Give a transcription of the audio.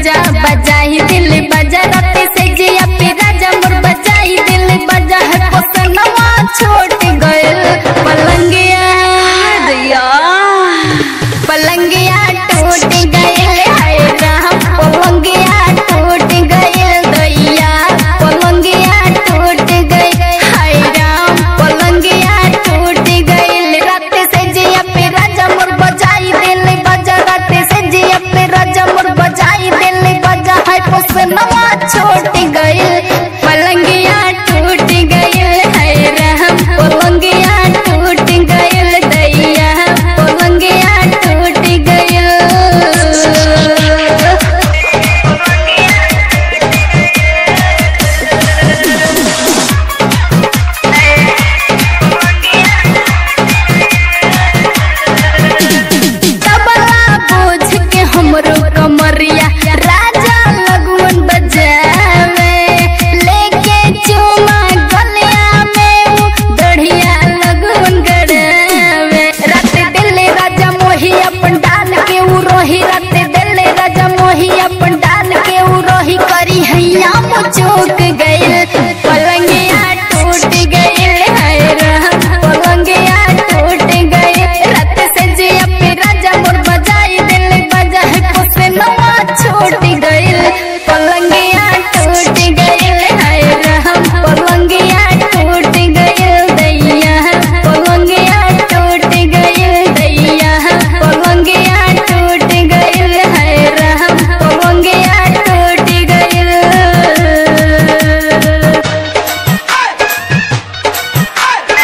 राजा बजाई दिल बजा राते से जिया पे राजा मोर बजाई दिल बजा है पोसनवा छोट गइल पलंगिया दिया पलंगिया टूट गइल हाय राम पलंगिया टूट गइल दैया पलंगिया टूट गइल हाय राम पलंगिया टूट गइल रात से जिया पे राजा मोर बजाई दिल बजा रात से जिया पे राजा मोर बजाई दिल बजा है पोसनवा छोट गइल पलंगिया टूट गइल हाय राम पलंगिया टूट गइल दैया पलंगिया टूट गइल तबला बोझ के हमरो कमरिया राजा लगवन बजावे लेके चुमा गलिया में उ दढ़िया लगवन गड़ावे रात दिल राजा मोही अपन डाल के उ